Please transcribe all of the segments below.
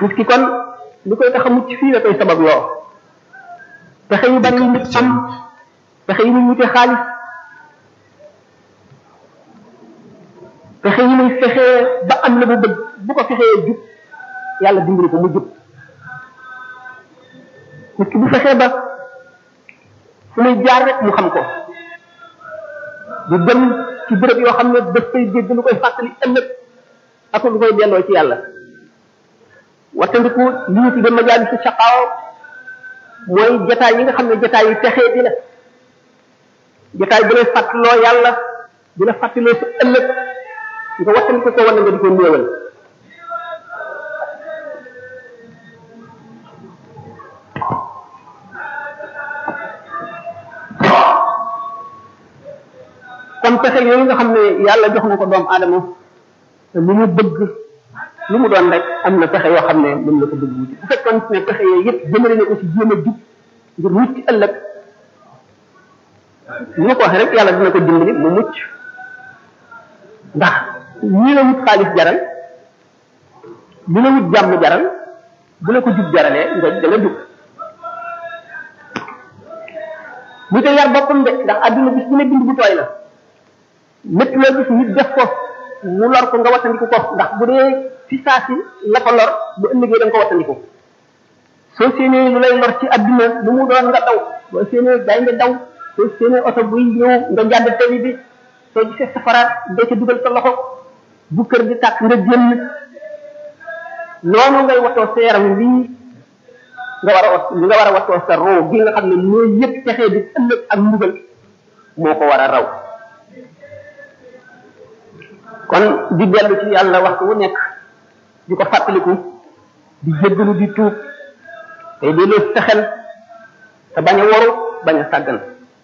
nit ki kon li koy tax a mucc fii la koy sabab loo pexe yu bari yu nit am pexe yu muy wute xaalis pexe yi muy fexee ba am la bu bëgg bu ko fexee jub yàlla dimbali ko mu jub nit ki bu fexee ba fu muy jaar rek mu xam ko du dem ci béréb yoo xam ne daf koy dégg lu koy fàttali ëllëg ak lu koy delloo ci yàlla wattandiku li ñu tudde majalis si saqaaw mooy jataay yi nga xam ne jataay yi texee di la jataay bu lay fàttaloo yàlla di la fàttaloo sa ëllëg nga wattandiku ko wala nga di ko néewal kon pexe yooyu nga xam ne yàlla jox na ko doomu aadama te lu mu bëgg lu mu doon rek am na pexe yoo xam ne mën na ko bëgg wuti bu fekkoon ne pexe yooyu yëpp jëmale na ko ci jéem a jub ngir mucc ëllëg ni ma ko waxee rek yàlla dina ko dimbali mu mucc ndax ñi la wut xaalis jaral li la wut jàmm jaral bu la ko jub jaralee nga da nga jub mu te yar boppam de ndax àdduna bis bu ne bind bu tooy la lépp loo gis nit def ko mu lor ko nga wattandiku ko ndax bu dee ci saa si la ko lor bu ëllëgee da nga ko wattandiku soo séenee lu lay lor ci àdduna lu mu doon nga daw boo séenee day nga daw soo séenee oto buy ñëw nga jàdd tali bi soo gisee safaraat dee ca dugal sa loxo bu kër di tàkk nga génn noonu ngay watoo sa yaram lii nga war a wat li nga war a watoo sa roo gi nga xam ne mooy yëpp texee di ëllëg ak mbugal moo ko war a raw kon di dellu ci yàlla waxtu wu nekk di ko fàttaliku di jéggalu di tuub tey di loo fexel te bañ a waru bañ a sàggan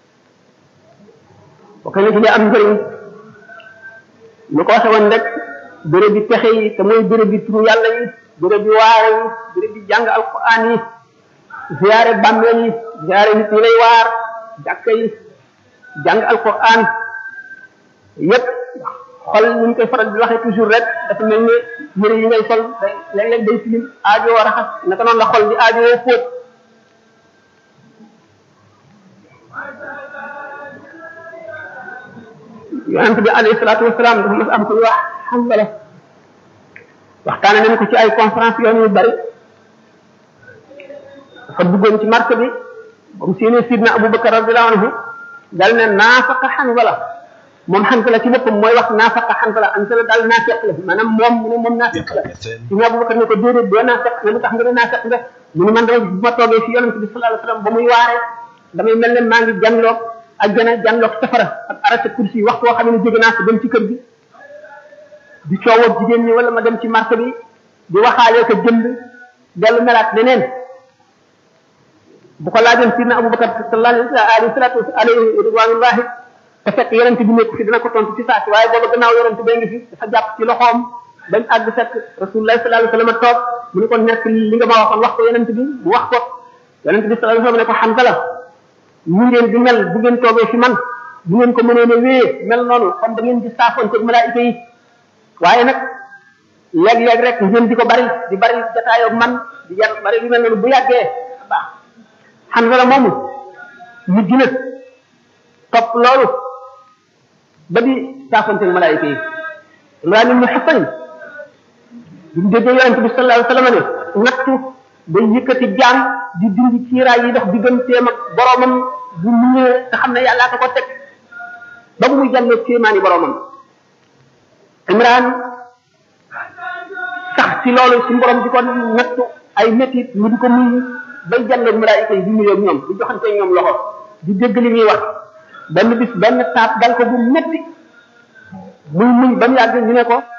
bokk na ci li am njëriñ lu ko waxe woon rek béréb bi pexe yi te mooy béréb bi turu yàlla yi béréb bi waare yi béréb bi jàng alquran yi ziyaare bàmmeel yi ziyaare nit ñi lay waar jàkka yi jàng alquran yépp xol ni ñu koy faral di waxee toujours rek dafa mel ni yëre yi ngay sol day léeg-léeg day tilim aajo war a xas naka noonu la xol di aajo woo fóot yonent bi alayhi salaatu wasalaam dafa mas am ko wax xambala waxtaane nañ ko ci ay conférence yoon yu bari dafa duggoon ci marché bi ba mu séenee sidna abubakar radiallahu anhu dal ne naafaqa xanbala moom xanbala ci boppam mooy wax naafaqa xanbala xanbala daal naafeq la maanaam moom mu ne moom naafeq la sidna abubakar ne ko déedéet doo naafeq nga lu tax nga ne naafeq nga mu ne man dama bu ma toogee fi yonent bi sallallahu alayhi wasallam ba muy waaree damay mel ne maa ngi janloog ajjana janloog safara ak arasa kursi waxtu woo xam ne jóge naa ko dem ci kër gi di coowoo jigéen ñi wala ma dem ci marché bi di waxaalee ko jënd dellu melaat neneen bu ko laajoon sidna abubakar sallallahu alayhi salatu alayhi ridwanullahi te fekk yonent bi nekk fi dina ko tontu ci saa si waaye booba gannaaw yonent bee ngi fi dafa jàpp ci loxoom bañ àgg fekk rasulullahi sallallahu alayhi wasallam toog mu ne ko nekk li nga ma waxoon wax ko yonent bi mu wax ko yonent bi sallallahu alayhi wasallam ne ko xam la ñu ngeen di mel bu ngeen toogee fi man bu ngeen ko mënee ne wéyee mel noonu kon da ngeen di saafoon ci malaayika yi waaye nag léeg-léeg rek ngeen di ko bari di bari jataayoo man di jar bari lu mel noonu bu yàggee baax xam nga la moomu mujj na topp loolu ba di saafoon ci malaayika yi Imraan ibn Husayn bi mu déggee yonente bi sallallahu alayhi wasallam ne nattu day yëkkati jaam di dindi kiiraay yi dox digganteem ak boromam bu muñee te xam ne yàllaa ko ko teg ba mu muy jàllee kéemaani boromam Imraan sax ci loolu ci borom di ko nattu ay métit mu di ko muñ bay jàllee malaayika yi di nuyoo ak ñoom di joxante ñoom loxo di dégg li muy wax benn bis benn taat dal ko bu métti muy muñ ba mu yàgg ñu ne ko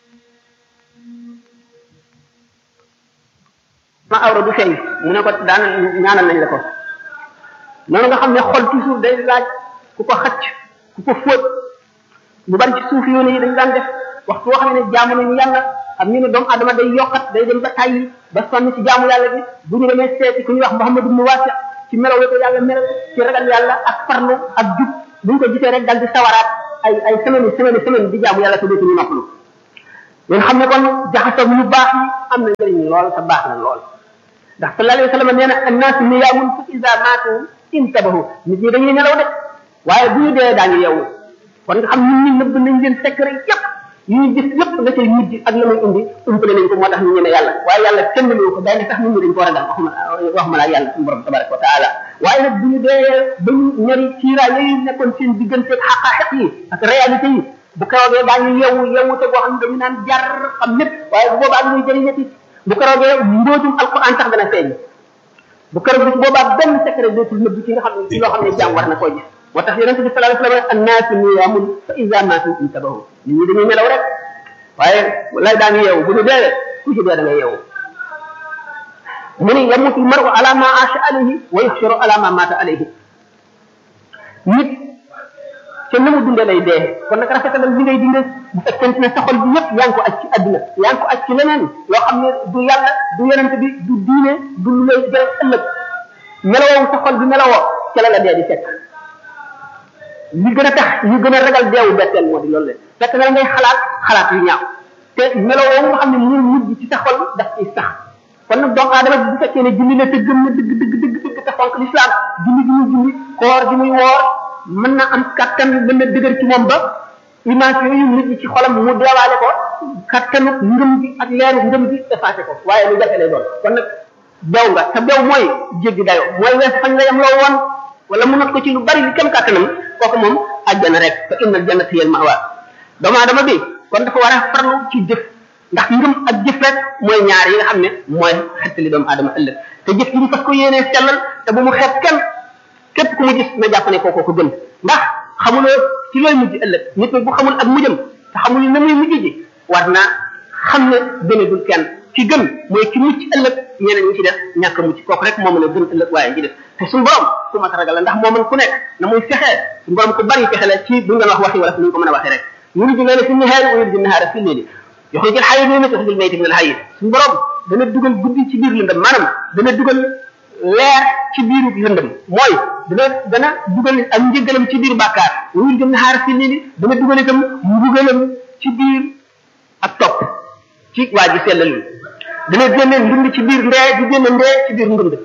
ma awra du feeñ mu ne ko daan ñaanal nañ la ko noonu nga xam ne xol toujours day laaj ku ko xacc ku ko fóot ñu bari ci suuf yoon yi dañ daan def waxtu woo xam ne jaamu nañu yàlla xam ñu ne doomu adama day yokkat day dem ba tàyyi ba sonn ci jaamu yàlla bi bu ñu demee seeti ku ñuy wax Muhammad ibn Wasi ci melaw ko yàlla melal ci ragal yàlla ak farlu ak jub bu ñu ko gisee rek dal di sawaraat ay ay semaine semaine semaine di jaamu yàlla te dootuñu noppalu ngeen xam ne kon jaxasoo ñu baax yi am na njëriñ lool te baax na lool ndax sallallahu alayhi wa sallam nee na annaas niyaamun fa iza maatu intabahu nit ñi dañuy nelaw de waaye bu ñu dee daañu yeewu kon nga xam nit ñi nëbb nañ leen secret yépp yi ñu gis yépp la cay mujj ak la muy indi umpale nañ ko moo tax ñu ñeme yàlla waaye yàlla kenn lu ko day ne sax nit ñi dañ ko ragal waxuma waxuma la yàlla suñu borom tabaraka wa taala waaye nag bu ñu dee ba ñu ñari ciiraay yooyu nekkoon seen digganteeg xaqaaxiq yi ak réalité yi bu keroogee daañu yeewu yeewu te boo xam ne dañu naan jar xam lépp waaye bu boobaa muy jëriñati bu keroogee mbóotum alquran sax dana feeñ bu keroog bis boobaa benn secret dootul nëbb ci nga xam ne ci loo xam ne jàmm war na koo gis moo tax yonente bi sallallahu alayhi wa sallam annaasu niyaamun fa iza maatu intabahu nit ñi dañuy nelaw rek waaye lay daan yeewu bu ñu dee ku ci dee da ngay yeewu mu ni yamutu maru ala ma asha alayhi wa yuxsharu ala ma mata alayhi nit te na mu dundee lay dee kon nag rafetalal li ngay dundee bu fekkente ne sa xol bi yëpp yaa ngi ko aj ci adduna yaa ngi ko aj ci leneen loo xam ne du yàlla du yonente bi du diine du lu lay jël ëllëg melawoo sa xol bi melawoo ca la la dee di fekk li gën a tax ñu gën a ragal deewu betteel moo di loolu le fekk na ngay xalaat xalaat yu ñaaw te melawoo nga xam ne mu mujj ci sa xol daf ciy sax kon nag doomu aadama bu fekkee ne julli la te gëm na dëgg dëgg dëgg dëgg te fonk l'islam julli gi muy julli koor gi muy woor mën na am kattan mën na dëgër ci moom ba image yooyu nit ñi ci xolam mu deewaale ko kattanu ngëm gi ak leeru ngëm gi effacé ko waaye lu jafe lay doon kon nag bew nga te bew mooy jéggi dayo mooy wees fañ la yem loo woon wala mu not ko ci lu bari li kem kattanam kooku moom àjjana rek fa innal jannata hiya al ma'wa doomu aadama bi kon dafa war a farlu ci jëf ndax ngëm ak jëf rek mooy ñaar yi nga xam ne mooy xettali doomu aadama ëllëg te jëf gi ñu fas ko yéenee sellal te bu mu xeeb kenn képp ku mu gis na jàpp ne kooko ko gën ndax xamuloo ci looy mujj ëllëg nit bu xamul ak mujjam te xamul na muy mujj ji war naa xam ne gënagul kenn ki gën mooy ki mucc ëllëg ñeneen ñi ci def ñàkk mucc kooku rek moo mën a gën ëllëg waaye ñi def te suñu borom ku mat ragal la ndax moo mën ku nekk na muy fexee suñu borom ku bari fexe la ci bu ngeen wax waxi wala ni ñu ko mën a waxee rek yuliju leela fi nihaari wa yuliju nahaara fi leeli yoxrijul xayya min al-mayyiti yoxrijul mayyita min al-hayyi suñu borom dana dugal guddi ci biir lëndëm maanaam dana dugal leer ci biiru lëndëm mooy dana dana dugal ak njëgalam ci biir bàkkaar wa yuliju nahaara fi leeli dana dugal itam mbugalam ci biir ak topp ci waa ji sellal yi dana génne ndund ci biir ndee di génne ndee ci biir ndund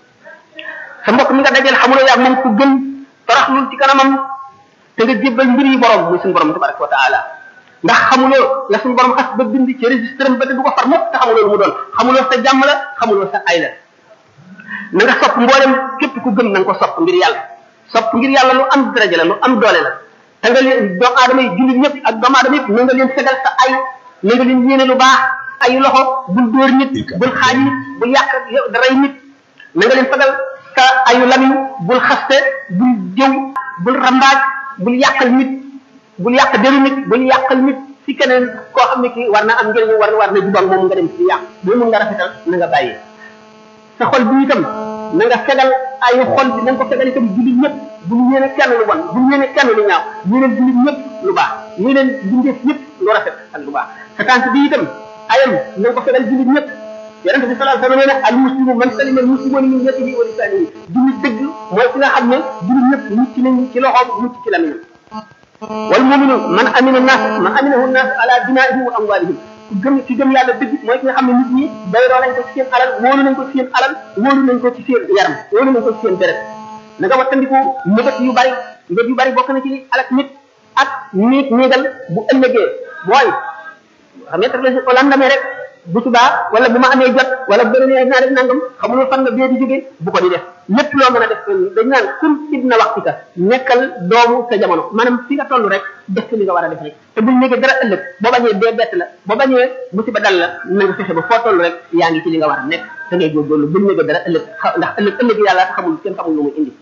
sa mbokk mi nga dajal xamuloo yaa moom ku gën toroxlul ci kanamam te nga jébbal mbir yi borom muy suñu borom tabaraka wa taala ndax xamuloo la suñu borom xas ba bind ci registre ba te du ko far mukk te xamuloo lu mu doon xamuloo sa jàmm la xamuloo sa ay la na nga sopp mboolem képp ku gëm na nga ko sopp ngir yàlla sopp ngir yàlla lu am daraja la lu am doole la te nga leen doomu aadama yi jullit ñëpp ak doomu aadama yëpp na nga leen fegal sa ay na nga leen yéene lu baax ayu loxo bul dóor nit bul xaaj nit bul yàq rey nit na nga leen fegal sa ayu lamiñ bul xaste bul jëw bul rambaaj bul yàqal nit bul yàq deru nit bul yàqal nit ci keneen koo xam ne kii war na am njëriñ war war na jubal moom nga dem ci yàq boo mun nga rafetal na nga bàyyi sa xol bi itam na nga fegal ayu xol bi na nga ko fegal itam jullit ñëpp bul yéene kenn lu bon bul yéene kenn lu ñaaw yéene jullit ñëpp lu baax yéene bindeef ñëpp lu rafet ak lu baax sa tànk bi itam ayam na nga ko fegal jullit ñëpp yonente bi sallallahu alayhi wa sallam nee na al muslimu man salima al muslimuna min yadihi wa lisanihi jullit dëgg mooy ki nga xam ne jullit ñëpp mucc nañ ci loxoom mucc ci lamiñam wal muminu man amina nas man aminahu nas ala dinaihim wa amwalihim ku gëm ci gëm yàlla dëgg mooy ki nga xam ne nit ñi bayroo nañ ko ci seen alal wóolu nañ ko ci seen alal wóolu nañ ko ci seen yaram wóolu nañ ko ci seen deret na nga wattandiku mbëgët yu bari mbëgët yu bari bokk na ci li alak nit ak niit niigal bu ëllëgee mooy xam nga la o landamee rek bu subaa wala bu ma amee jot wala bu nee naa def nangam xamuloo fan nga bee di jógee bu ko di def lépp loo mën a def dañ naan kun ibna waxtika nekkal doomu sa jamono maanaam fi nga toll rek def li nga war a def rek te buñ nekkee dara ëllëg boo bañee dee bett la boo bañee musiba dal la na nga fexe ba foo toll rek yaa ngi ci li nga war a nekk da ngay góorgóorlu buñ nekkee dara ëllëg ndax ëllëg ëllëg yàlla xamul kenn xamul lu muy indi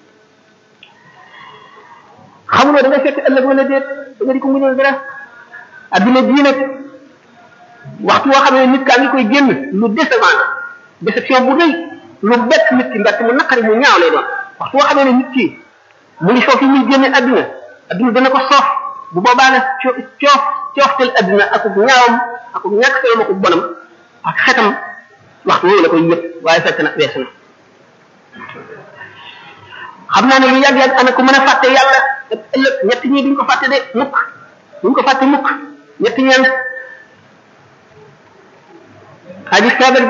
xamuloo da nga fekk ëllëg wala déet da nga di ko muñal dara adduna bii nag waxtu woo xam ne nit kaa ngi koy génn lu décevant la déception bu rëy lu bett nit ki mbett mu naqari mu ñaaw lay doon waxtu woo xam ne nit ki mu ngi soof yi muy génne adduna adduna dana ko soof bu boobaa nag coof cooftel adduna akub ñaawam akub ñàkk solom akub bonam ak xetam waxtu woowu la koy yëpp waaye fekk na weesu na xam naa ne lu yàgg-yàgg ana ko mën a fàtte yàlla ak ëllëg ñett ñi duñ ko fàtte de mukk duñ ko fàtte mukk ñett ñeen aji feebar